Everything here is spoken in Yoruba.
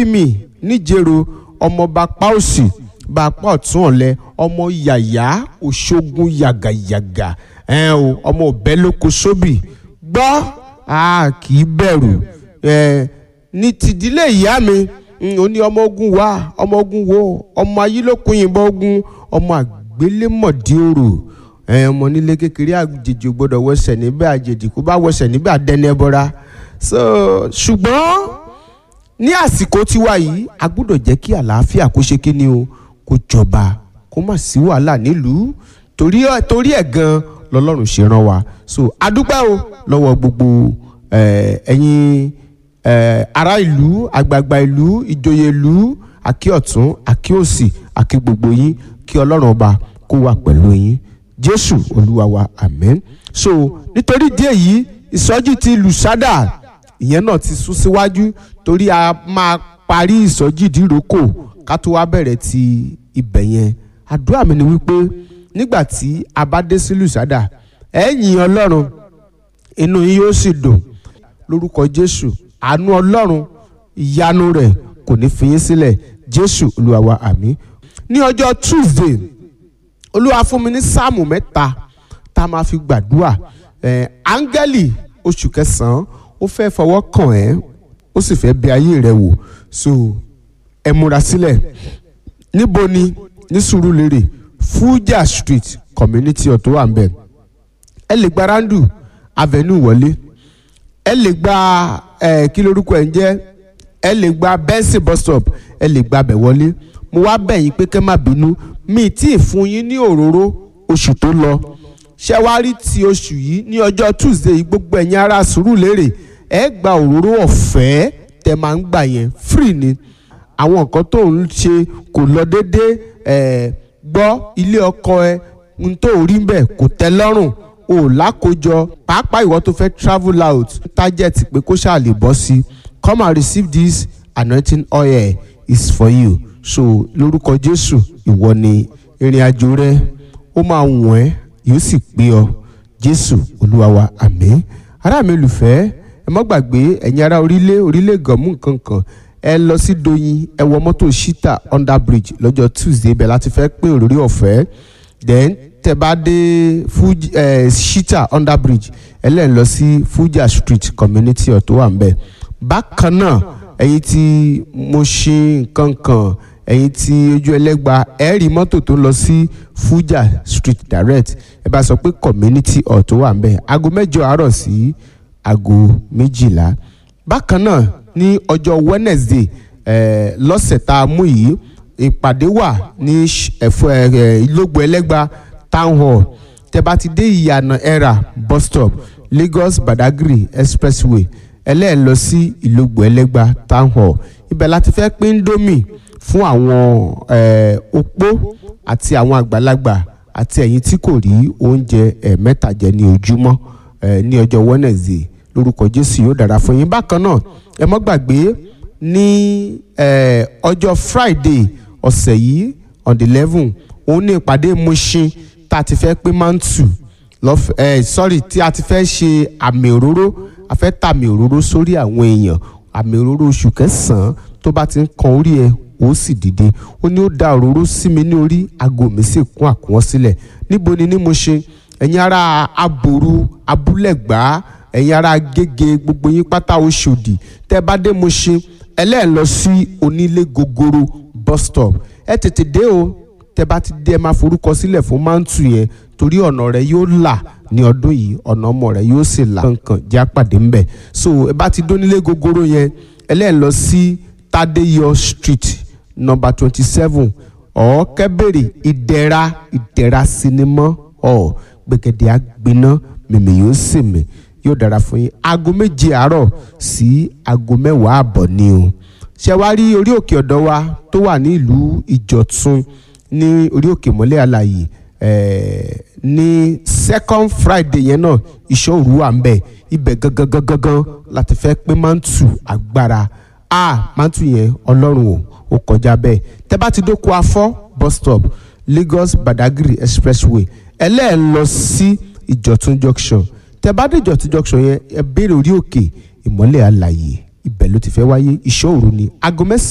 bí mi níjẹ̀rọ ọmọọba páòsì bá apá ọ̀tún ọ̀lẹ ọmọ yàyà òṣogun yàgàyàgà ẹ o ọmọ ọbẹ̀ lóko sóbì gbọ́ a kì í bẹ̀rù ẹ ní tìdílé ìyá mi ó ní ọmọ ogun wá ọmọ ogun wo ọmọ ayílókun yìnbọn ogun ọmọ àgbélémọ̀dí òrò ẹ ọmọ nílé kékeré àjèjì ò gbọdọ̀ wẹsẹ̀ níbẹ̀ àjèjì kó bá wẹsẹ̀ níbẹ̀ àdẹ́ni ẹbọra so ṣùgbọ́n ní àsìkò tiwa yìí a gbọ́dọ̀ jẹ́ kí àlàáfíà kó ṣe kí ni o kó jọba kó má sí wàhálà nílùú torí ẹ̀ torí ẹ̀ gan lọ́lọ́run ṣe rán wa so adúpẹ́ o lọ́wọ́ gbogbo ẹ̀yin ará ìlú àgbààgbà ìlú ìjòyè ìlú àkí ọ̀tún àkí òsì àkí gbogbo yín kí ọlọ́run ọba kó wà pẹ̀lú yín jésù olúwa wa amen so nítorí díẹ̀ yìí ìsọjí ti lùsádà ìyẹn náà ti sún síwájú torí a máa parí ìsọjí ìdíròkò ká tó wá bẹ̀rẹ̀ ti ibẹ̀ yẹn àdúrà mi ni wípé nígbà tí a bá dé sí lùsádà ẹ yìn ọlọ́run inú yín yóò sì dùn lórúkọ jésù àánú ọlọ́run ìyanu rẹ̀ kò ní fi yín sílẹ̀ jésù olúwa wa àmín ní ọjọ́ tuesday olúwa fún mi ní sáàmù mẹ́ta tá a máa fi gbàdúrà ẹ̀ áńgẹ́lì oṣù kẹsàn-án ó fẹ́ fọwọ́ kàn ẹ́ ó sì fẹ́ bẹ̀ ayé rẹ wò so ẹ múra sílẹ̀ níbo ni ní Sùúrùlérè Fuja Street community ọ̀tọ̀ wà ń bẹ̀ ẹ lè gba randu avenue wọlé ẹ lè gba ẹ kí lorúkọ ẹ ń jẹ́ ẹ lè gba Benson bus stop ẹ lè gba abẹ wọlé mo wá bẹ̀ yín pé kẹ́ má bínú mi tí ì fún yín ní òróró oṣù tó lọ ṣé wàá rí ti oṣù yìí ní ọjọ́ Tuesday yìí gbogbo ẹ̀yin ará Sùúrùlérè ẹ gba òróró ọ̀fẹ́ tẹ máa ń gbà yẹn free ni àwọn nǹkan tó ń ṣe kò lọ déédé ẹ gbọ́ ilé ọkọ ẹ n tó rí mbẹ̀ kò tẹ́ lọ́rùn o lákòjọ pàápàá ìwọ tó fẹ́ travel out target pé kó ṣáà lè bọ́ sí come and receive this anointing oil is for you so lórúkọ Jésù ìwọ ni ìrìn àjò rẹ ó máa wọ̀n ẹ́ yóò sì pé ọ Jésù Olúwa wa àmín ará mi olùfẹ́ ẹ má gbàgbé ẹ̀yin ará orílẹ̀ orílẹ̀ gànmú nǹkan kan ẹ lọ sí Doyin ẹ wọ mọ́tò shita under bridge lọ́jọ́ Tuesday bẹ́ẹ̀ láti fẹ́ pín òróró ọ̀fẹ́ then tẹ bá dé Fuji ẹ shita under bridge ẹ lẹ́ẹ̀ lọ sí Fuja street community ọ̀tọ̀ wà ń bẹ̀ bákan náà ẹ̀yin tí mo ṣe nǹkan kan ẹ̀yin tí ojú ẹlẹ́gba ẹ rí mọ́tò tó lọ sí Fuja street direct ẹ bá sọ pé community ọ̀tọ̀ wà ń bẹ̀ aago mẹ́jọ àárọ̀ sí aago méjìlá bákan náà ní ọjọ́ Wednesday eh, lọ́sẹ̀ tá a mú yìí ìpàdé wà ní ẹ̀fọ́ ìlógbò ẹlẹ́gba town hall tẹ́ bá ti dé ìyànà ẹ̀rà bus stop Lagos Badagry expressway ẹlẹ́ẹ̀ lọ sí ìlógbò ẹlẹ́gba town hall ibẹ̀ láti fẹ́ pín domi fún àwọn eh, opó àti àwọn àgbàlagbà àti ẹ̀yin tí kò rí oúnjẹ ẹ̀ẹ̀mẹ́ta jẹ ní ojúmọ́ eh, ní ọjọ́ Wednesday lórúkọ Jésù yóò dára fún yín bákan náà ẹ mọ́ gbàgbé ní ọjọ́ Friday ọ̀sẹ̀ yìí on the eleven òun ní ìpàdé Mushin tá a ti fẹ́ pé mantu lọ́fẹ̀ẹ́ sorry tí a ti fẹ́ ṣe àmì òróró a fẹ́ tàmì òróró sórí àwọn èèyàn àmì òróró oṣù kẹsàn-án tó bá ti ń kan orí ẹ ó sì dìde ó ní ó da òróró sí mi ní orí aago mi sì kún àkúnwọ́ sílẹ̀ níbo ni ní Mushin ẹ̀yin ará aboru abúlẹ̀gbá ẹ̀yin ará gègé gbogbo yín pátá Ọ̀ṣọ́dì tẹ́ bá dé Mushin ẹlẹ́ẹ̀ lọ sí onílé gogoro bus stop ẹ tètè dé o tẹ́ bá ti dé ẹ máa forúkọ sílẹ̀ fún mántù yẹn torí ọ̀nà rẹ yóò là ní ọdún yìí ọ̀nà ọmọ rẹ yóò sì là kankan jẹ́ àpàdé ńbẹ̀ so ẹ bá ti dónílé gogoro yẹn ẹlẹ́ẹ̀ lọ sí Tádéyọ̀ street number twenty seven ọ̀ kẹ́bẹ̀rẹ̀ ìdẹ̀ra ìdẹ̀ra sinimá ọ̀ gbẹ̀gẹ̀dẹ̀ àgbiná mèmí yóò sì mí yóò dára fún yín aago méje àárọ̀ sí aago mẹ́wàá àbọ̀ ni o ṣé wàá rí orí òkè ọ̀dọ́ wa tó wà ní ìlú ìjọ̀tún ní orí òkè mọ́lẹ̀ àlàyé ní second friday yẹn náà ìṣọ́ òru wà ń bẹ̀ ibẹ̀ gangan gangan gan láti fẹ́ pé mántù agbára a mántù yẹn ọlọ́run o ó kọjá bẹ́ẹ̀ tẹ́ bá ti dóko afọ́ bus stop Lagos Badagry expressway ẹlẹ́ẹ̀ lọ sí ìjọ̀tún junction tẹ́ bá dé ìjọ̀tún junction yẹn ẹ béèrè orí òkè ìmọ́lẹ̀ àlàyé ibẹ̀ ló ti fẹ́ wáyé ìṣọ́ òru ni aago mẹ́sàn-án.